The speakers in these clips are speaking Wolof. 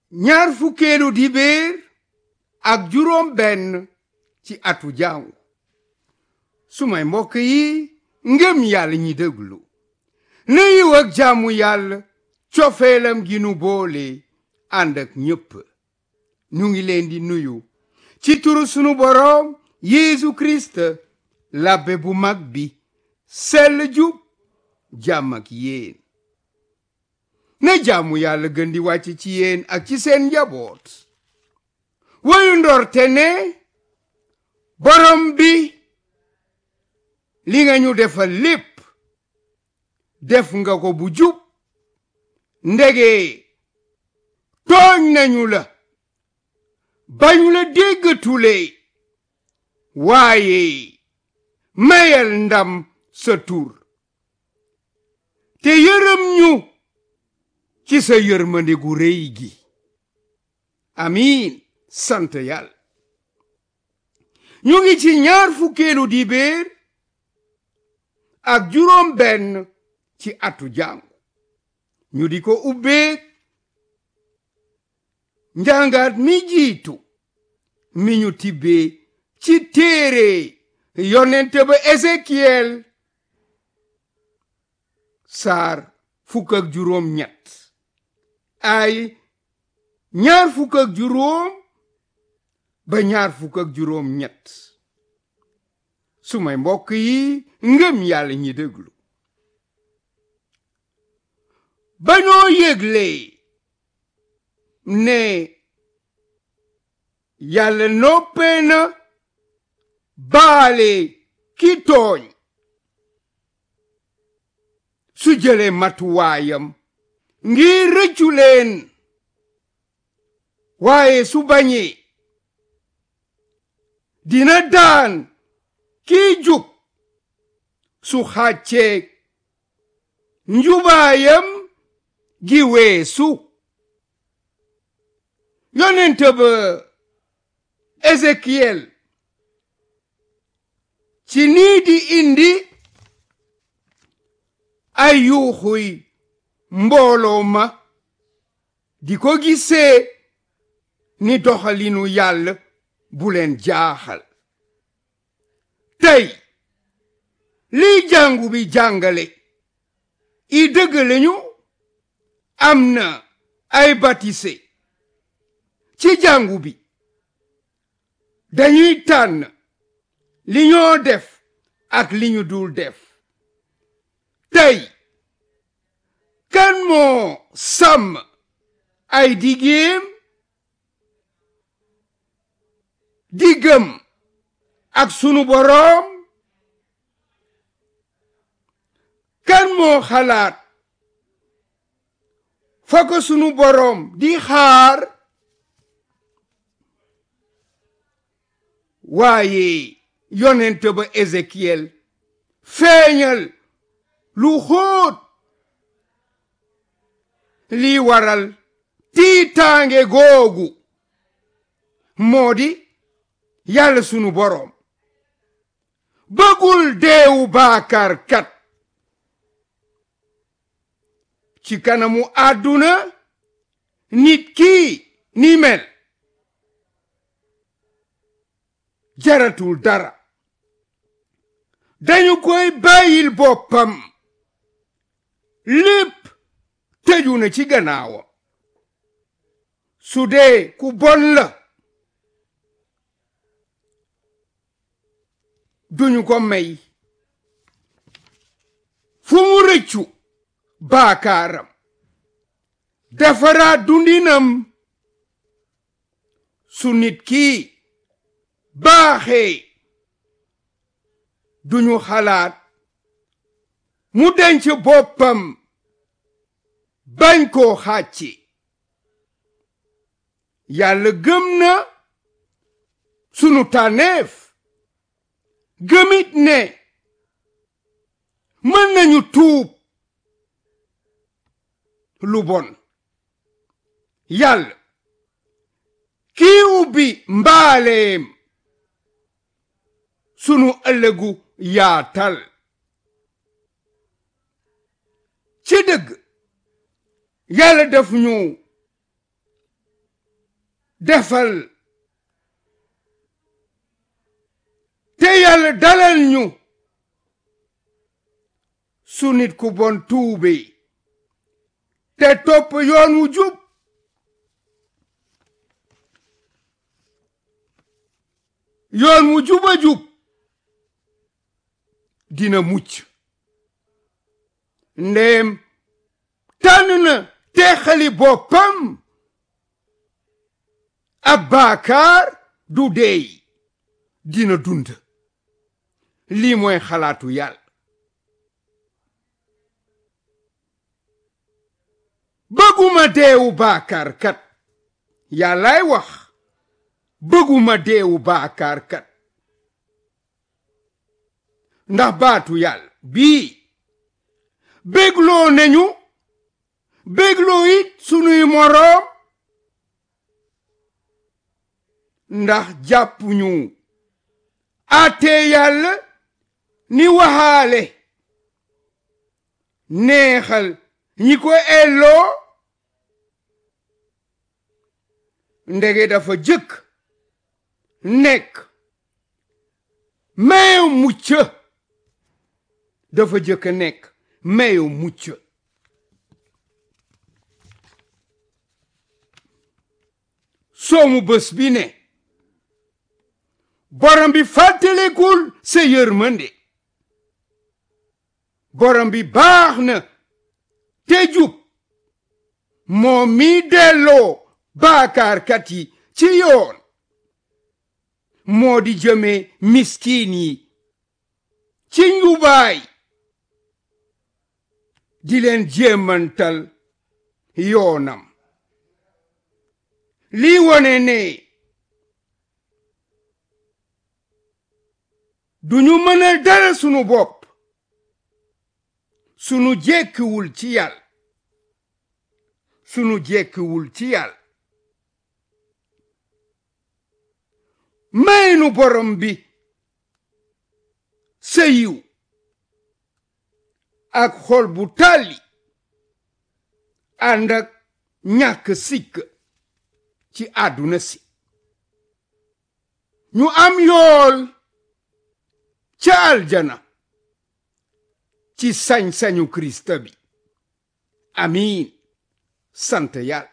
ñaar fukkeelu dibéer ak juróom benn ci atu jàngu sumay mbokk yi ngëm yàlla ñi déglu na yiw ak jàmmu yàlla cofeelam gi nu boole ànd ak ñépp ñu ngi leen di nuyu ci turu sunu boroom Yeesu Kirist labbe bu mag bi sell jub jàmm ak yéen na jàmmu yàlla gën di wàcc ci yéen ak ci seen njaboot woyu ndorte ne borom bi li nga ñu defal lépp def nga ko bu jub ndege tooñ nañu la bañu la déggatule waaye mayal ndam sa tur te yërëm ñu ci sa yërmande gu rëy gi amiin sant yàlla ñu ngi ci ñaar fukkeelu dibéer ak juróom benn ci atu jàngu ñu di ko ubbeek njàngaat mi jiitu mi ñu tibbee ci téere yonente ba Ezekiel saar fukk ak juróom ñett ay ñaar fukk ak juróom ba ñaar fukk ak juróom ñett sumay mbokk yi ngëm yàlla ñi déglu ba ñoo yëgle ne yàlla noppee na baale ki tooñ su jëlee matuwaayam ngir rëccu leen waaye su bañee dina daan kii jub su xàcceeg njubaayam gi weesu yonent ba Ezekiel ci nii di indi ay yuuxuy mbooloo ma di ko gisee ni doxalinu yàlla bu leen jaaxal tey lii jàngu bi jàngale i dëgg lañu am na ay batise ci jàngu bi dañuy tànn li ñoo def ak li ñu dul def tey kan moo sàmm ay digéem diggam ak sunu boroom kan moo xalaat fa ko sunu boroom di xaar waaye yonent ba Ezekiel feeñal lu xóot lii waral tiitaange googu moo di yàlla sunu boroom bëggul deewu baakar kat ci kanamu àdduna nit kii ni mel jaratul dara dañu koy bàyyil boppam lépp tëju na ci gannaawam su dee ku bon la duñu ko may fu mu rëccu baakaaram defaraat dundinam su nit kii baaxee duñu xalaat mu denc boppam bañ koo xàcci yàlla gëm na sunu tànneef gëmit ne mën nañu tuub lu bon yàlla kii ubbi mbaaleem sunu ëllëgu yaatal ci dëgg yàlla def ñu defal te yàlla dalal ñu su nit ku bon tuube te topp yoon wu jub yoon wu juba jub dina mucc ndéem tànn na teexali boppam ab baakaar du deey dina dund lii mooy xalaatu yàlla bëgguma deewu baakaar kat yàllaay wax bëgguma deewu baakaar kat ndax baatu yàlla bii bégloo nañu bégloo it sunuy moroom ndax jàppuñu àttee yàlla ni waxaale neexal ñi ko elloo ndege dafa jëkk nekk mayu mucc dafa jëkk nekk mayu mucc soomu bés bi ne borom bi fàttalekul sa yërmande borom bi baax na te jub moom mi delloo baakaarkat yi ci yoon moo di jëme miskin yi ci njubaay di leen jéemantal yoonam lii wone ne duñu mënal dara sunu bopp sunu jekkiwul ci yàlla sunu jekkiwul ci yàlla may nu borom bi sa yiw ak xol bu tàlli ànd ak ñàkk sikk ci àdduna si ñu am yool ca aljana ci sañ-sañu Kirista bi amiin sant yàlla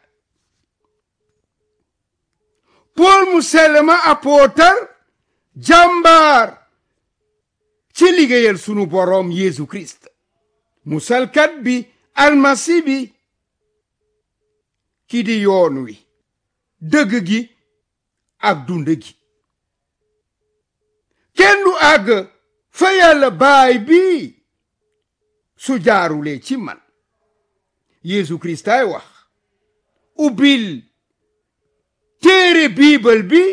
Pool mu sell ma apootar jàmbaar ci liggéeyal sunu boroom Yeesu Kirist musalkat bi almasi bi ki di yoon wi dëgg gi ak dund gi kenn du àgg fa yàlla baay bi su jaarulee ci man Yeesu Kirist ay wax ubbil téere biibal bi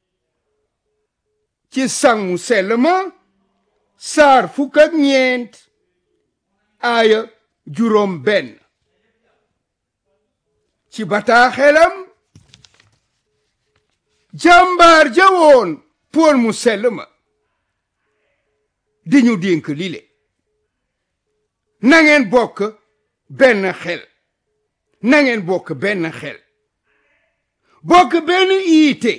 ci sangu sell ma saar fukk ak ñeent aaya juróom benn ci bataaxelam jàmbaar jawoon pool mu sell ma di ñu dénk lile na ngeen bokk benn xel na ngeen bokk benn xel bokk benn iite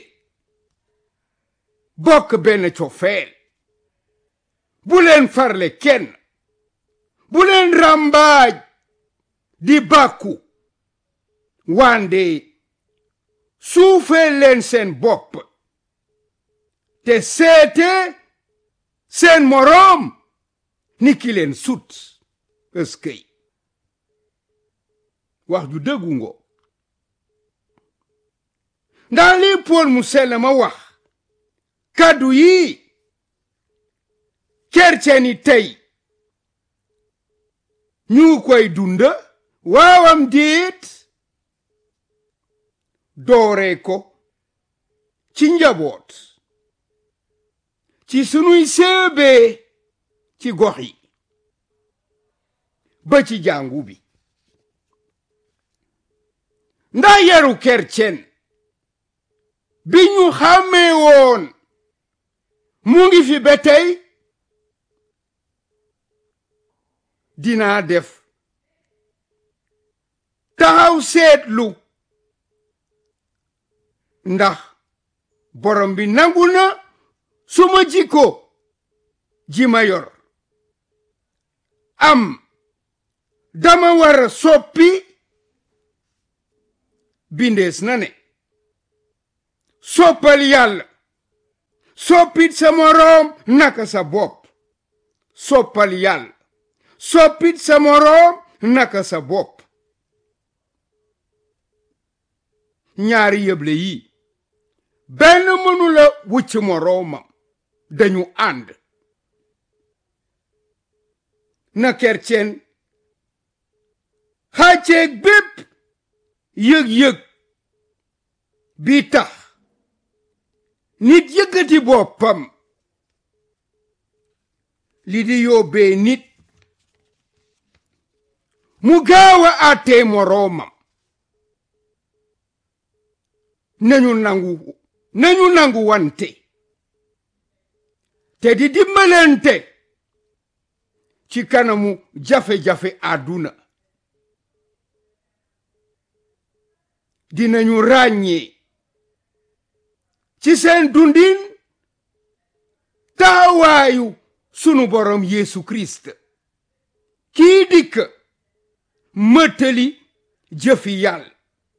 bokk benn cofeel bu leen farle kenn bu leen rambaaj di bàkku wande suufee leen seen bopp te seete seen moroom ni ki leen sut ëskëy wax ju dëggu ngo ndax lii Pool mu sell ma wax kàddu yi kerceni tey ñu koy dunda waawam déet dooree ko ci njaboot ci sunuy séebee ci gox yi ba ci jàngu bi ndax yaru kercen bi ñu xàmmee woon mu ngi fi ba tey dinaa def taxaw seetlu ndax borom bi nangu na suma jikko ji ma yor am dama war a soppi bindees na ne soppal yàlla soppit sa moroom naka sa bopp soppal yàlla soppit sa moroom naka sa bopp ñaari yëble yi benn mënula wucc moroomam dañu ànd na kercen xàcceeg bépp yëg-yëg bi tax nit yëkkati boppam li di yóbbee nit mu gaaw a àttee moroomam nañu nangu nañu nangu wante te di dimbalante ci kanamu jafe-jafe àdduna dinañu ràññee ci seen dundin taawaayu sunu borom Yeesu Kirist kii dikk mëttali jëfi yàlla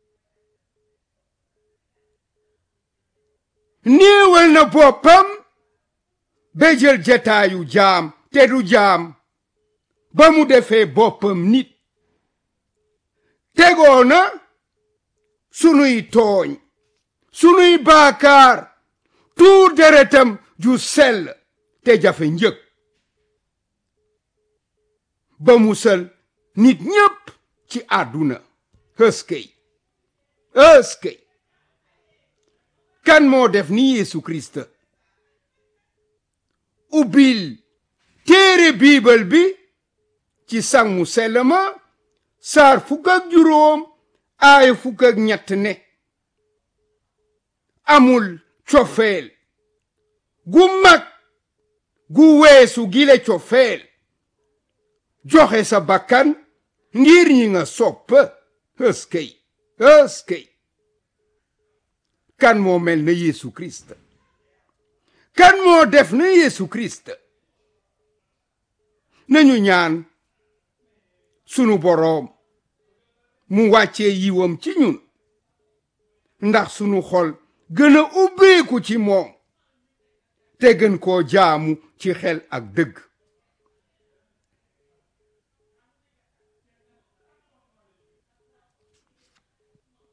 néewal na boppam ba jël jataayu jaam te du jaam ba mu defee boppam nit tegoo na sunuy tooñ sunuy baakaar tuur deretam ju sell te jafe njëg ba musal nit ñépp ci àdduna ëskey ëskey kan moo def ni Yeesu Kirist ubbil téere biibal bi ci sang mu sell ma saar fukk ak juróom aaya fukk ak ñett ne amul cofeel gu mag gu weesu gile cofeel joxe sa bakkan ngir ñi nga sopp ëskey ëskey kan moo mel na Yeesu Kirist kan moo def na Yeesu Kirist nañu ñaan sunu boroom mu wàccee yiwam ci ñun ndax sunu xol gën a ubbeeku ci moom te gën koo jaamu ci xel ak dëgg